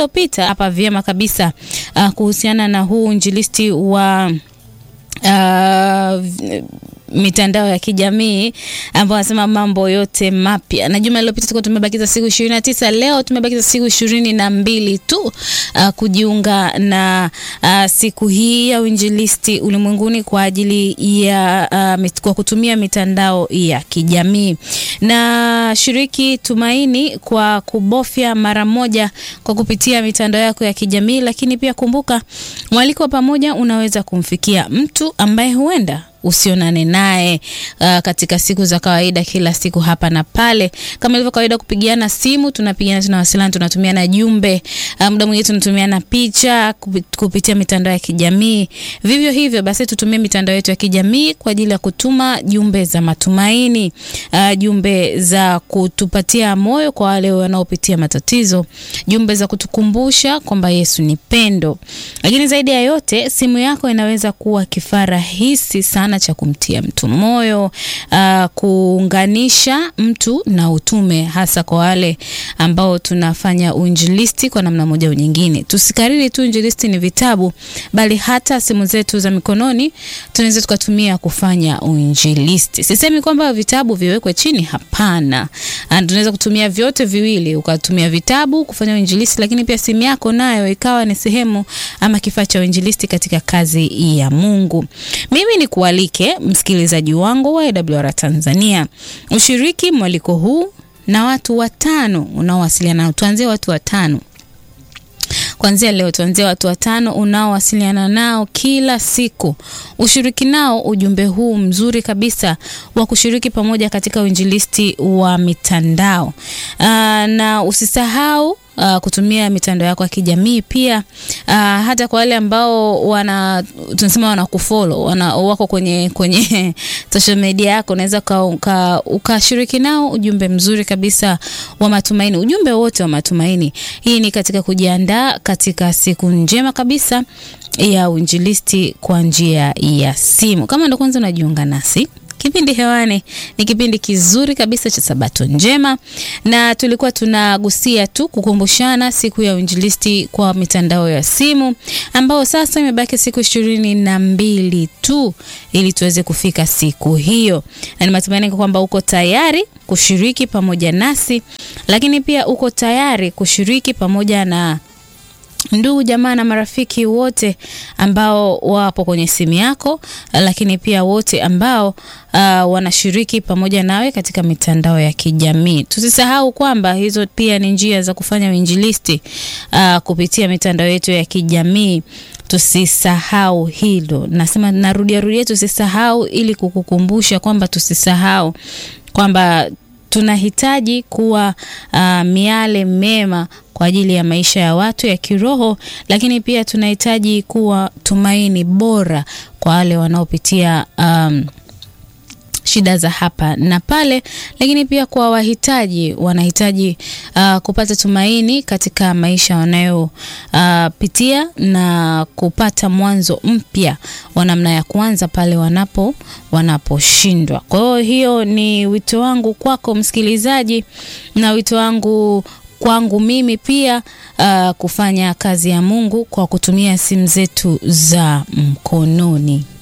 iliyopita hapa vyema kabisa uh, kuhusiana na huu injilisti wa uh, mitandao ya kijamii ambao wanasema mambo yote mapya. Na juma lililopita tulikuwa tumebakiza siku ishirini na tisa. Leo tumebakiza siku ishirini na mbili tu uh, kujiunga na uh, siku hii ya uinjilisti ulimwenguni kwa ajili ya uh, mit, kwa kutumia mitandao ya kijamii. Na shiriki Tumaini kwa kubofya mara moja kwa kupitia mitandao yako ya kijamii, lakini pia kumbuka mwaliko wa pamoja unaweza kumfikia mtu ambaye huenda usionane naye uh, katika siku za kawaida, kila siku hapa na pale, kama ilivyo kawaida, kupigiana simu, tunapigiana, tunawasiliana, tunatumiana jumbe, uh, muda mwingine tunatumiana picha kupitia mitandao ya kijamii. Vivyo hivyo basi, tutumie mitandao yetu ya kijamii kwa ajili ya kutuma jumbe za matumaini, uh, jumbe za kutupatia moyo kwa wale wanaopitia matatizo, jumbe za kutukumbusha kwamba Yesu ni pendo. Lakini zaidi ya yote, simu yako inaweza kuwa kifaa rahisi sana cha kumtia mtu moyo, uh, kuunganisha mtu na utume, hasa kwa wale ambao tunafanya uinjilisti kwa namna moja au nyingine. Tusikariri tu injilisti ni vitabu, bali hata simu zetu za mikononi tunaweza tukatumia kufanya uinjilisti. Sisemi kwamba vitabu viwekwe chini, hapana. Tunaweza kutumia vyote viwili, ukatumia vitabu kufanya uinjilisti, lakini pia simu yako nayo ikawa ni sehemu ama kifaa cha uinjilisti katika kazi ya Mungu. Mimi ni kualike msikilizaji wangu wa AWR Tanzania ushiriki mwaliko huu na watu watano unaowasiliana nao. Tuanzie watu watano Kuanzia leo tuanzie watu watano unaowasiliana nao kila siku, ushiriki nao ujumbe huu mzuri kabisa wa kushiriki pamoja katika uinjilisti wa mitandao. Aa, na usisahau Uh, kutumia mitandao yako ya kijamii pia. Uh, hata kwa wale ambao wana tunasema wana kufollow wana wako kwenye kwenye social media yako, unaweza ukashiriki nao ujumbe mzuri kabisa wa matumaini, ujumbe wote wa matumaini. Hii ni katika kujiandaa katika siku njema kabisa ya uinjilisti kwa njia ya simu. Kama ndo kwanza unajiunga nasi Kipindi hewani ni kipindi kizuri kabisa cha Sabato Njema, na tulikuwa tunagusia tu kukumbushana siku ya uinjilisti kwa mitandao ya simu, ambao sasa imebaki siku ishirini na mbili tu ili tuweze kufika siku hiyo, na ni matumaini kwamba uko tayari kushiriki pamoja nasi, lakini pia uko tayari kushiriki pamoja na ndugu jamaa na marafiki wote ambao wapo kwenye simu yako, lakini pia wote ambao uh, wanashiriki pamoja nawe katika mitandao ya kijamii. Tusisahau kwamba hizo pia ni njia za kufanya uinjilisti uh, kupitia mitandao yetu ya kijamii. Tusisahau hilo, nasema narudia rudia, tusisahau ili kukukumbusha kwamba tusisahau kwamba tunahitaji kuwa uh, miale mema kwa ajili ya maisha ya watu ya kiroho, lakini pia tunahitaji kuwa tumaini bora kwa wale wanaopitia um, shida za hapa na pale, lakini pia kwa wahitaji wanahitaji uh, kupata tumaini katika maisha wanayopitia uh, na kupata mwanzo mpya wa namna ya kuanza pale wanapo wanaposhindwa. Kwa hiyo hiyo ni wito wangu kwako msikilizaji, na wito wangu kwangu mimi pia uh, kufanya kazi ya Mungu kwa kutumia simu zetu za mkononi.